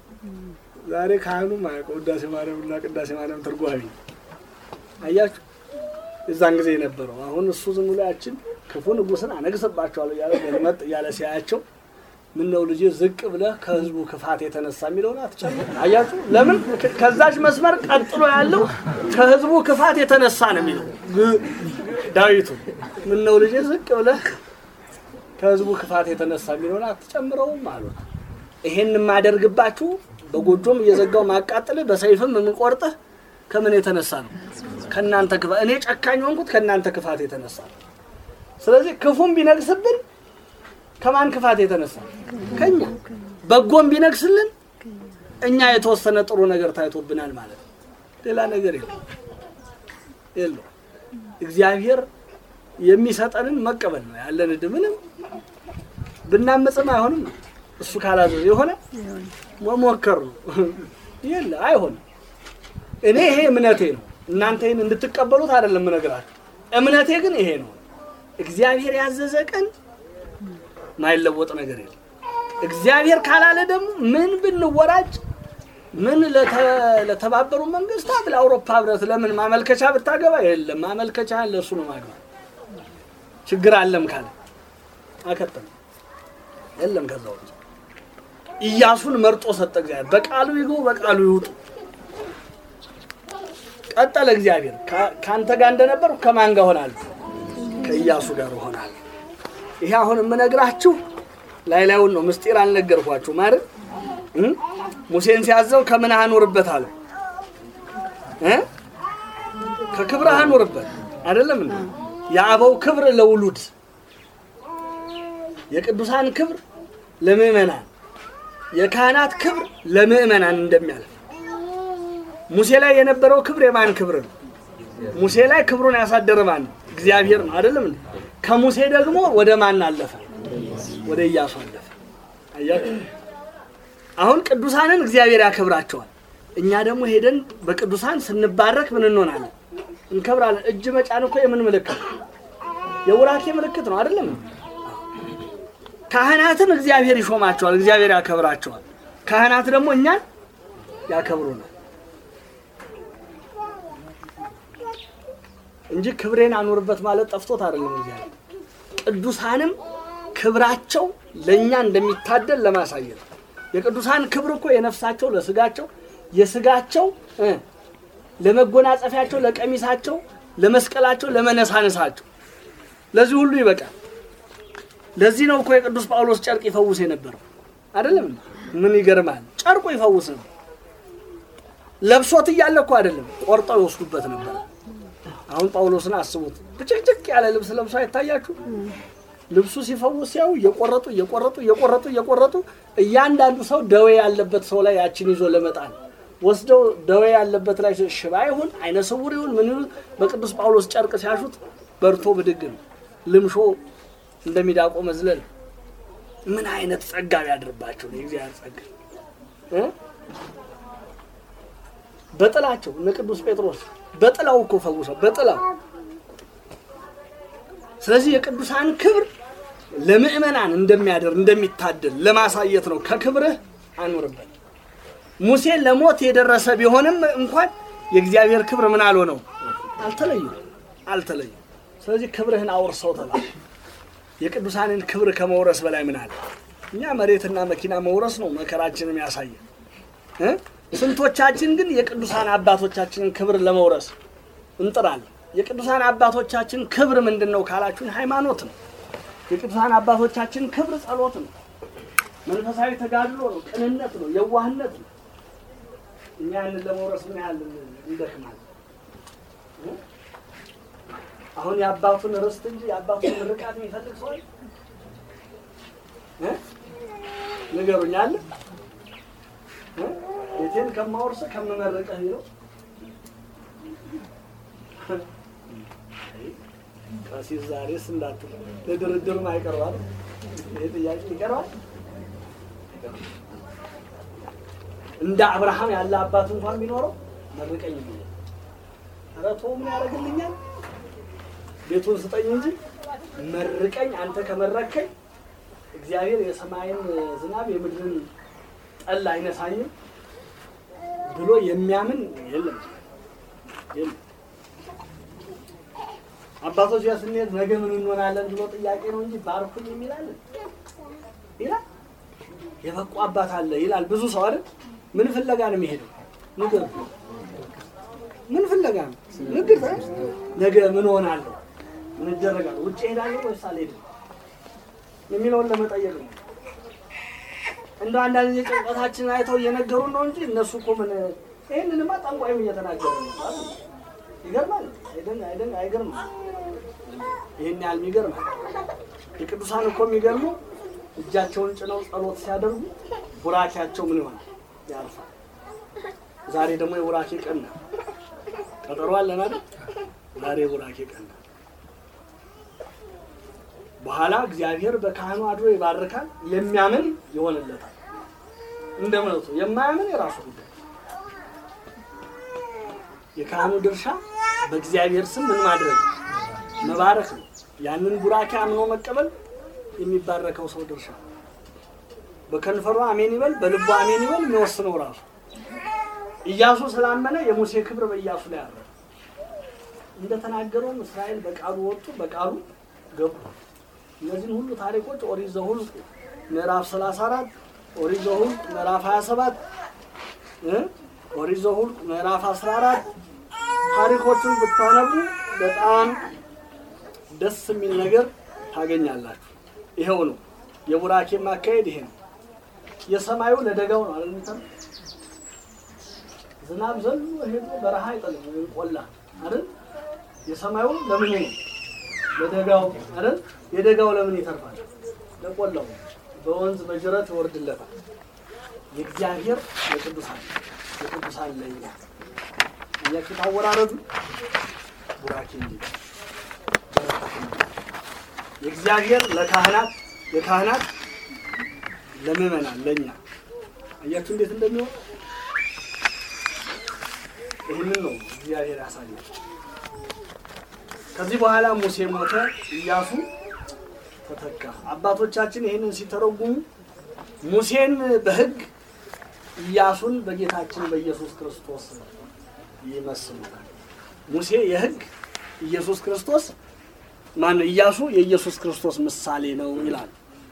B: ዛሬ ካህኑ ማያውቀው ውዳሴ ማርያምና ቅዳሴ ማርያም ትርጓሜ አያችሁ፣ የዛን ጊዜ የነበረው አሁን እሱ ዝም ብሎ ያችን ክፉ ንጉሥን አነግስባቸዋለሁ እያለ ገልመጥ እያለ ሲያያቸው ምን ነው ልጄ ዝቅ ብለህ ከህዝቡ ክፋት የተነሳ የሚለውን አትጨምር። አያችሁ፣ ለምን ከ- ከዛች መስመር ቀጥሎ ያለው ከህዝቡ ክፋት የተነሳ ነው የሚለው ግ- ዳዊቱ ምን ነው ልጄ ዝቅ ብለህ ከህዝቡ ክፋት የተነሳ የሚለውን አትጨምረውም አሉት። ይሄን የማደርግባችሁ በጎጆም እየዘጋው ማቃጥልህ በሰይፍም የምቆርጥህ ከምን የተነሳ ነው? ከእናንተ ክፋት። እኔ ጨካኝ ሆንኩት ከእናንተ ክፋት የተነሳ ነው። ስለዚህ ክፉም ቢነግስብን ከማን ክፋት የተነሳ ከኛ፣ በጎም ቢነግስልን እኛ የተወሰነ ጥሩ ነገር ታይቶብናል ማለት ነው። ሌላ ነገር የለም የለው። እግዚአብሔር የሚሰጠንን መቀበል ነው ያለን ዕድ ምንም ብናመፅም አይሆንም ነው። እሱ ካላዘዘ የሆነ መሞከር ነው። የለ አይሆንም። እኔ ይሄ እምነቴ ነው። እናንተ ይህን እንድትቀበሉት አይደለም የምነግራችሁ። እምነቴ ግን ይሄ ነው። እግዚአብሔር ያዘዘ ቀን ማይለወጥ ነገር የለም። እግዚአብሔር ካላለ ደግሞ ምን ብንወራጭ ምን ለተ- ለተባበሩ መንግስታት ለአውሮፓ ህብረት ለምን ማመልከቻ ብታገባ የለም ማመልከቻ ለእሱ ነው ማግባት ችግር አለም ካለ አከተም የለም ከዛ ውጭ ኢያሱን መርጦ ሰጠ እግዚአብሔር በቃሉ ይግቡ በቃሉ ይውጡ ቀጠለ እግዚአብሔር "ከ- ከአንተ ጋር እንደነበር ከማን ጋር ሆናለሁ ከኢያሱ ጋር ሆናለሁ ይሄ አሁን የምነግራችሁ ላይ ላዩን ነው ምስጢር አልነገርኳችሁ ማለት እ? ሙሴን ሲያዘው ከምን አኖርበት አለ እ? ከክብርህ አኖርበት አይደለም እንዴ የአበው ክብር ለውሉድ የቅዱሳን ክብር ለምእመናን የካህናት ክብር ለምእመናን እንደሚያልፍ ሙሴ ላይ የነበረው ክብር የማን ክብር ነው? ሙሴ ላይ ክብሩን ያሳደረ ማን ነው? እግዚአብሔር ነው አይደለም እንዴ? ከሙሴ ደግሞ ወደ ማን አለፈ? ወደ ኢያሱ አለፈ። አያችሁ? አሁን ቅዱሳንን እግዚአብሔር ያከብራቸዋል። እኛ ደግሞ ሄደን በቅዱሳን ስንባረክ ምን እንሆናለን? እንከብራለን። እጅ መጫን እኮ የምን ምልክት ነው? የውራኬ ምልክት ነው አይደለም እንዴ? ካህናትን እግዚአብሔር ይሾማቸዋል፣ እግዚአብሔር ያከብራቸዋል። ካህናት ደግሞ እኛን ያከብሩናል እንጂ ክብሬን አኑርበት ማለት ጠፍቶት አይደለም። እግዚአብሔር ቅዱሳንም ክብራቸው ለእኛ እንደሚታደል ለማሳየት ነው። የቅዱሳን ክብር እኮ የነፍሳቸው ለስጋቸው፣ የስጋቸው እ ለመጎናጸፊያቸው፣ ለቀሚሳቸው፣ ለመስቀላቸው፣ ለመነሳነሳቸው ለዚህ ሁሉ ይበቃል። ለዚህ ነው እኮ የቅዱስ ጳውሎስ ጨርቅ ይፈውስ የነበረው አይደለም። ምን ይገርማል! ጨርቁ ይፈውስ ነው። ለብሶት እያለ እኮ አይደለም፣ ቆርጠው ይወስዱበት ነበር። አሁን ጳውሎስን አስቡት። ብጭቅጭቅ ያለ ልብስ ለብሶ አይታያችሁ? ልብሱ ሲፈውስ ሲያዩ እየቆረጡ እየቆረጡ እየቆረጡ እየቆረጡ እያንዳንዱ ሰው ደዌ ያለበት ሰው ላይ ያችን ይዞ ለመጣል ወስደው ደዌ ያለበት ላይ ሽባ ይሁን አይነ ስውር ይሁን ምን ይሁን በቅዱስ ጳውሎስ ጨርቅ ሲያሹት በርቶ ብድግ ነው። ልምሾ እንደሚዳቆ መዝለል ምን አይነት ጸጋ ቢያድርባቸው ነው የእግዚአብሔር ጸጋ እ? በጥላቸው እነ ቅዱስ ጴጥሮስ በጥላው እኮ ፈውሰው በጥላው ስለዚህ የቅዱሳን ክብር ለምእመናን እንደሚያደር እንደሚታደል ለማሳየት ነው። ከክብርህ አኑርበት። ሙሴ ለሞት የደረሰ ቢሆንም እንኳን የእግዚአብሔር ክብር ምን አልሆነው አልተለዩ አልተለዩ። ስለዚህ ክብርህን አውርሰው ተባለ። የቅዱሳንን ክብር ከመውረስ በላይ ምን አለ? እኛ መሬትና መኪና መውረስ ነው መከራችንም ያሳየ እ? ስንቶቻችን ግን የቅዱሳን አባቶቻችንን ክብር ለመውረስ እንጥራለን? የቅዱሳን አባቶቻችን ክብር ምንድን ነው ካላችሁን፣ ሃይማኖት ነው። የቅዱሳን አባቶቻችን ክብር ጸሎት ነው፣ መንፈሳዊ ተጋድሎ ነው፣ ቅንነት ነው፣ የዋህነት ነው። እኛ ያንን ለመውረስ ምን ያህል እንደክማለን? አሁን የአባቱን ርስት እንጂ የአባቱን ምርቃት የሚፈልግ ሰው አለ? እ? ንገሩኝ አለ? እ? ቤቴን ከማወርስ ከምመርቀህ ነው። ቀሲስ ዛሬስ እንዳትል ለድርድርም አይቀርባል። ይሄ ጥያቄ ይቀርባል። እንደ አብርሃም ያለ አባት እንኳን ቢኖረው መርቀኝ ይላል። ኧረ ተው ምን ያደርግልኛል? ቤቱን ስጠኝ እንጂ መርቀኝ። አንተ ከመረከኝ እግዚአብሔር የሰማይን ዝናብ የምድርን ጠል አይነሳኝም ብሎ የሚያምን የለም የለም። አባቶች ጋር ስንሄድ ነገ ምን እንሆናለን ብሎ ጥያቄ ነው እንጂ ባርኩኝ የሚላለን ይላል። የበቁ አባት አለ ይላል ብዙ ሰው አይደል? ምን ፍለጋ ነው የሚሄደው? ንገር ምን ፍለጋ ነው? ንግር ነገ ምን ሆናለሁ? ምን እደረጋለሁ? ውጭ ሄዳለሁ ወይስ አልሄድም የሚለውን ለመጠየቅ ነው። እንደው አንዳንድ ጊዜ ጭንቀታችንን አይተው እየነገሩን ነው እንጂ እነሱ እኮ ምን ይህንንማ ጠንቋይም እየተናገረ ነው። ይገርማል። አይደን አይደን አይገርምም? ይህን ያህል የሚገርማል። የቅዱሳን እኮ የሚገርሙ እጃቸውን ጭነው ጸሎት ሲያደርጉ ቡራኬያቸው ምን ይሆናል? ያርፋል። ዛሬ ደግሞ የቡራኬ ቀን ነው። ቀጠሮ አለን አይደል? ዛሬ የቡራኬ ቀን ነው። በኋላ እግዚአብሔር በካህኑ አድሮ ይባርካል። የሚያምን ይሆንለታል እንደ እምነቱ፣ የማያምን የራሱ ጉዳይ። የካህኑ ድርሻ በእግዚአብሔር ስም ምን ማድረግ መባረክ ነው። ያንን ቡራኬ አምኖ መቀበል የሚባረከው ሰው ድርሻ ነው። በከንፈሩ አሜን ይበል፣ በልቡ አሜን ይበል፣ የሚወስነው ራሱ። ኢያሱ ስላመነ የሙሴ ክብር በኢያሱ ላይ አረ እንደተናገረውም እስራኤል በቃሉ ወጡ፣ በቃሉ ገቡ። እነዚህን ሁሉ ታሪኮች ኦሪት ዘኍልቍ ምዕራፍ 34 ኦሪት ዘኍልቍ ምዕራፍ 27 እ ኦሪት ዘኍልቍ ምዕራፍ 14 ታሪኮቹን ብታነቡ በጣም ደስ የሚል ነገር ታገኛላችሁ። ይኸው ነው የቡራኬ ማካሄድ ይሄ ነው። የሰማዩ ለደጋው ነው አይደል? የሚተር ዝናብ ዘሎ ሄዶ በረሃ አይጠልም ወይም ቆላ አይደል? የሰማዩ ለምን ነው ለደጋው አይደል? የደጋው ለምን ይተርፋል? ለቆላው በወንዝ በጅረት ይወርድለታል። የእግዚአብሔር ለቅዱሳን የቅዱሳን ለኛ እያችሁ ታወራረዱ ቡራኬ እንጂ በረከት እንጂ የእግዚአብሔር ለካህናት የካህናት ለምእመናን ለኛ አያችሁ እንዴት እንደሚሆን ይህንን ነው እግዚአብሔር ያሳያል። ከዚህ በኋላ ሙሴ ሞተ፣ ኢያሱ ተተካ። አባቶቻችን ይህንን ሲተረጉሙ ሙሴን በሕግ ኢያሱን በጌታችን በኢየሱስ ክርስቶስ ይመስሉታል። ሙሴ የሕግ ኢየሱስ ክርስቶስ ማን ነው? ኢያሱ የኢየሱስ ክርስቶስ ምሳሌ ነው ይላል።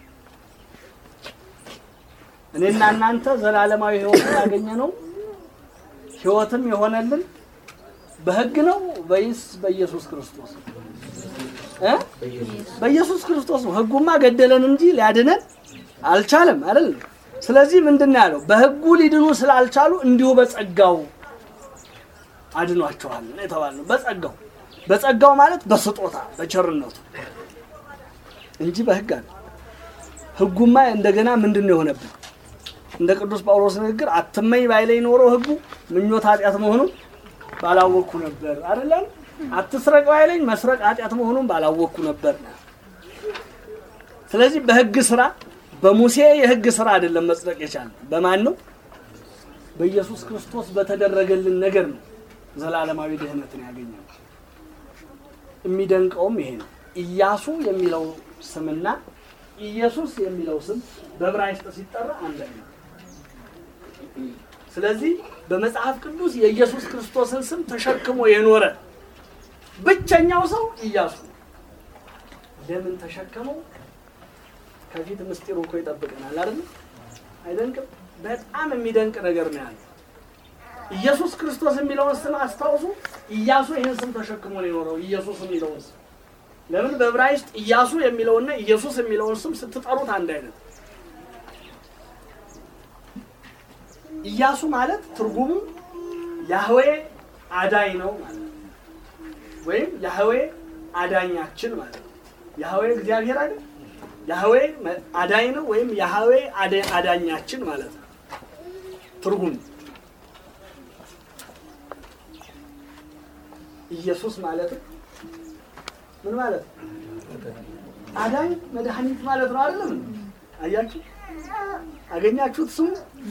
B: እኔና እናንተ ዘላለማዊ ሕይወት ያገኘ ነው ሕይወትም የሆነልን በሕግ ነው ወይስ በኢየሱስ ክርስቶስ እ በኢየሱስ ክርስቶስ ነው። ሕጉማ ገደለን እንጂ ሊያድነን አልቻለም አይደል? ስለዚህ ምንድን ነው ያለው? በሕጉ ሊድኑ ስላልቻሉ እንዲሁ በጸጋው አድኗቸዋል ነው የተባለው። በጸጋው በጸጋው ማለት በስጦታ በቸርነቱ እንጂ በሕግ አለ። ሕጉማ እንደገና ምንድን ነው የሆነብን? እንደ ቅዱስ ጳውሎስ ንግግር አትመኝ ባይለኝ ኖሮ ሕጉ ምኞት ኃጢአት መሆኑን ባላወቅኩ ነበር አይደለም። አትስረቅ ባይለኝ መስረቅ ኃጢአት መሆኑን ባላወቅኩ ነበር። ስለዚህ በሕግ ስራ በሙሴ የሕግ ስራ አይደለም መጽደቅ የቻልነው በማን ነው? በኢየሱስ ክርስቶስ በተደረገልን ነገር ነው ዘላለማዊ ድህነትን ያገኘነው። የሚደንቀውም ይሄ ነው። ኢያሱ የሚለው ስምና ኢየሱስ የሚለው ስም በዕብራይስጥ ሲጠራ አንድ ነው። ስለዚህ በመጽሐፍ ቅዱስ የኢየሱስ ክርስቶስን ስም ተሸክሞ የኖረ ብቸኛው ሰው ኢያሱ ነው። ለምን ተሸከመው? ከፊት ምስጢሩ እኮ ይጠብቀናል አይደል? አይደንቅም? በጣም የሚደንቅ ነገር ነው ያለው። ኢየሱስ ክርስቶስ የሚለውን ስም አስታውሱ። ኢያሱ ይህን ስም ተሸክሞ ነው የኖረው። ኢየሱስ የሚለውን ስም ለምን በዕብራይስጥ ኢያሱ የሚለውና ኢየሱስ የሚለውን ስም ስትጠሩት አንድ አይነት። ኢያሱ ማለት ትርጉሙ ያህዌ አዳኝ ነው ማለት ነው። ወይም ያህዌ አዳኛችን ማለት ነው። ያህዌ እግዚአብሔር አይደል? ያህዌ አዳኝ ነው ወይም ያህዌ አዳ- አዳኛችን ማለት ነው ትርጉሙ። ኢየሱስ ማለት ምን ማለት ነው? አዳኝ መድኃኒት ማለት ነው አይደለም? አያችሁ፣ አገኛችሁት ስሙ።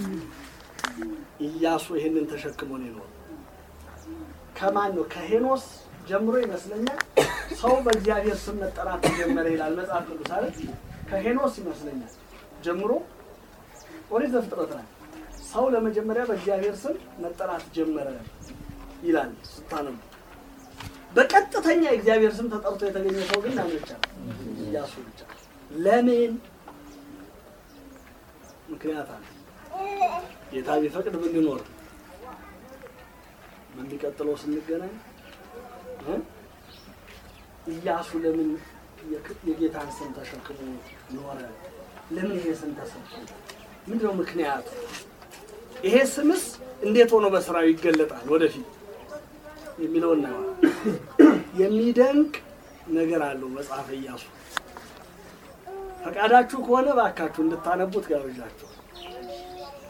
B: ኢያሱ ይሄንን ተሸክሞ ነው የኖረው። ከማን ነው? ከሄኖስ ጀምሮ ይመስለኛል ሰው በእግዚአብሔር ስም መጠራት ተጀመረ ይላል መጽሐፍ ቅዱስ አይደል? ከሄኖስ ይመስለኛል ጀምሮ ኦሪት ዘፍጥረት ላይ ሰው ለመጀመሪያ በእግዚአብሔር ስም መጠራት ጀመረ ይላል ስታነቡ። በቀጥተኛ የእግዚአብሔር ስም ተጠርቶ የተገኘ ሰው ግን ማን ብቻ ነው? ኢያሱ ብቻ። ለምን? ምክንያት አለ። ጌታ ቢፈቅድ ብንኖር በሚቀጥለው ስንገናኝ እ ኢያሱ ለምን የክ- የጌታን ስም ተሸክሞ ኖረ? ለምን ይሄ ስም ተሰጠው? ምንድነው ምክንያቱ? ይሄ ስምስ እንዴት ሆኖ በስራው ይገለጣል ወደፊት የሚለውን ነው። የሚደንቅ ነገር አለው መጽሐፈ ኢያሱ። ፈቃዳችሁ ከሆነ ባካችሁ እንድታነቡት ጋብዣችኋል።